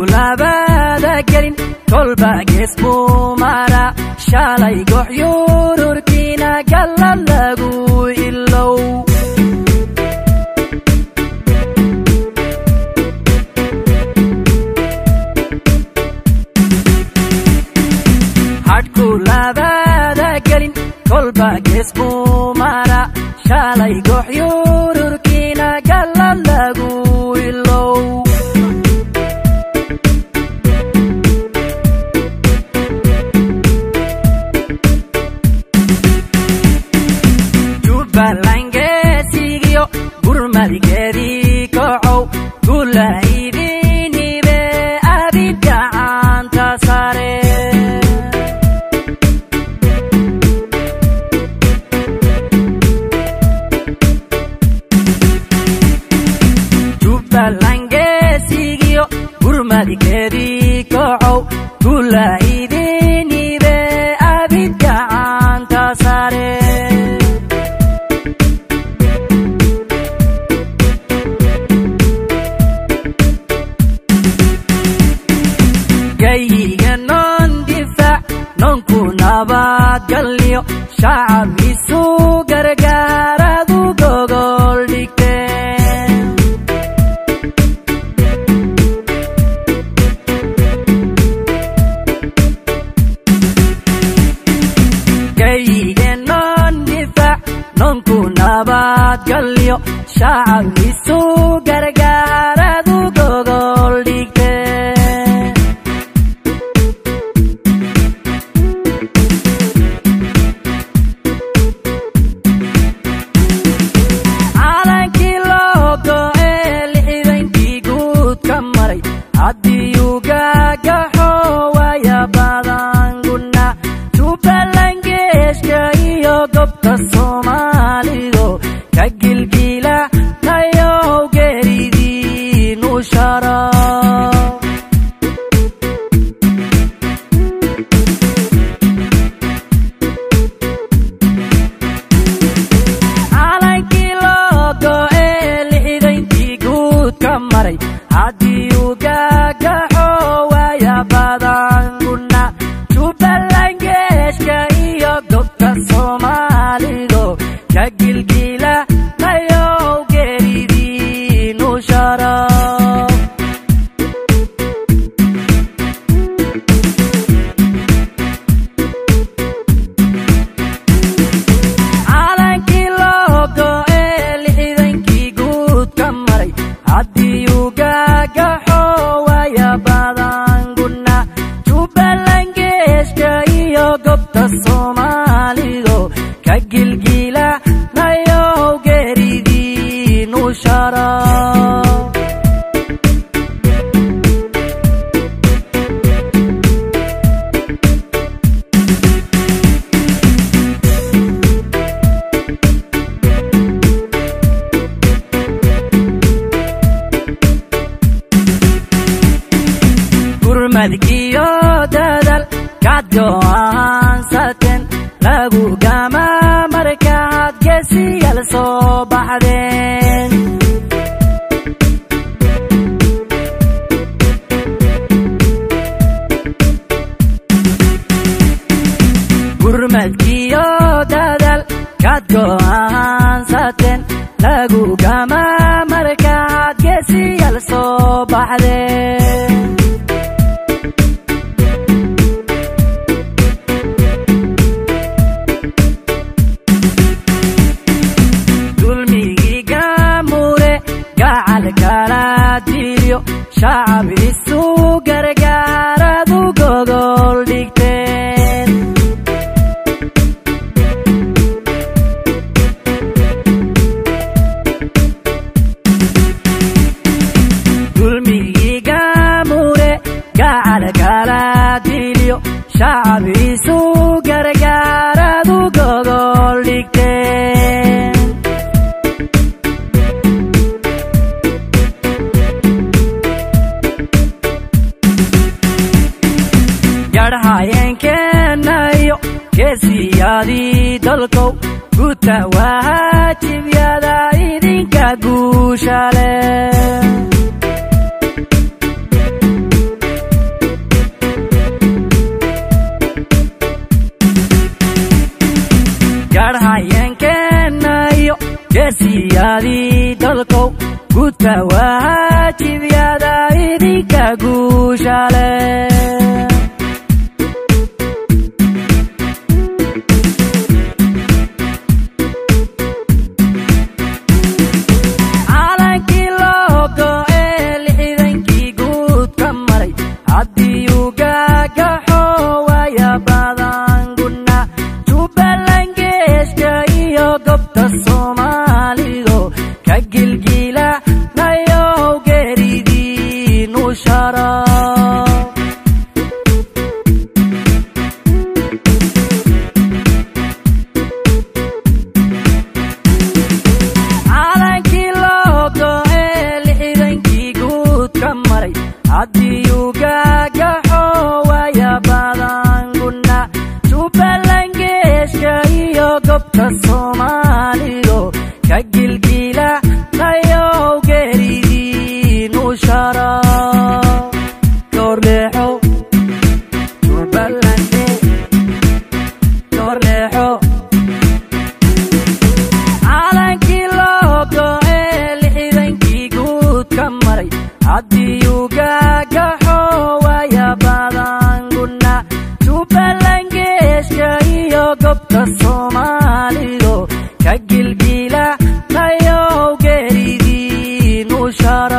labada gelin kolba gees buu mara shalay goxyururkiina galla lagu ilow hadhku labada gelin kolba gees buu mara shalay goxyururkiina galla lagu ilow jubbalangeesigiyo gurmadgeedii kocow gulaydinibe abid gacanta sare jubbalangeesigiyo gurmadgeedii kocow gulaydinibe abid gacanta sare gayiga noon difaac noonku nabadgalyo shacab isu gargaaradu gogol dhigteen gayiga noon difaac noonku nabadgalyo shacab isu gargaaradu gogol dhigteen calankii loo go'ee lixdankii guud ka maray haddiyuu gaagaxo waya badan guna jubbalangeeshka iyo gobta soomaalido ka gilgila tayow geeridiinu sharo calankii loo go'ee lixdankii guud ka maray haddii uu gaagaxo waya badan guna jubbalangeeshka iyo gobta soomaalido ka gilgila tayow geeridiinu sharo calankii loo go'ee lixdankii guud ka maray haddii uu gaagaxo waya badan guna jubbalangeeshka iyo gobta soomaalido ka gilgila tayow geeridiinu sharo gurmadkiyo dadal kaad go'aansateen lagu gama markaad geesiyal soo baxdeen gurmadkiyo dadal kaad go'aansateen lagu gama markaad geesiyal soo baxdeen dulmigii gaamure gacal kala dilyo shacab isu gargaaradu gogol dhigteen dulmigii gaamure gacal kala dilyo shacab isu gargaaradu gogol dhigteen garhayeenkeenayo geesiyadii dalkow guta waajibyada idinka guushale guushale calankii loo go'ee lixdankii guud ka maray haddii uu gaagaxo waya badan guna jubbaland geeska iyo gobta soomaalido ka gilgila nayow geeridiinu sharo calankii loo go'ee lixdankii guud ka maray haddii uu gaagaxo waya badan guna jubbaland geeska iyo gobta soomaalido ka gilgila nayow geeridiinu sharo goorleexo jubbalande goorleexo calankii loo go'ee lixdankii guud ka maray haddii uu gaagaxo waya badan guna jubbaland geeska iyo gobta soomaalido ka gilgila nayow geeridiinu sharo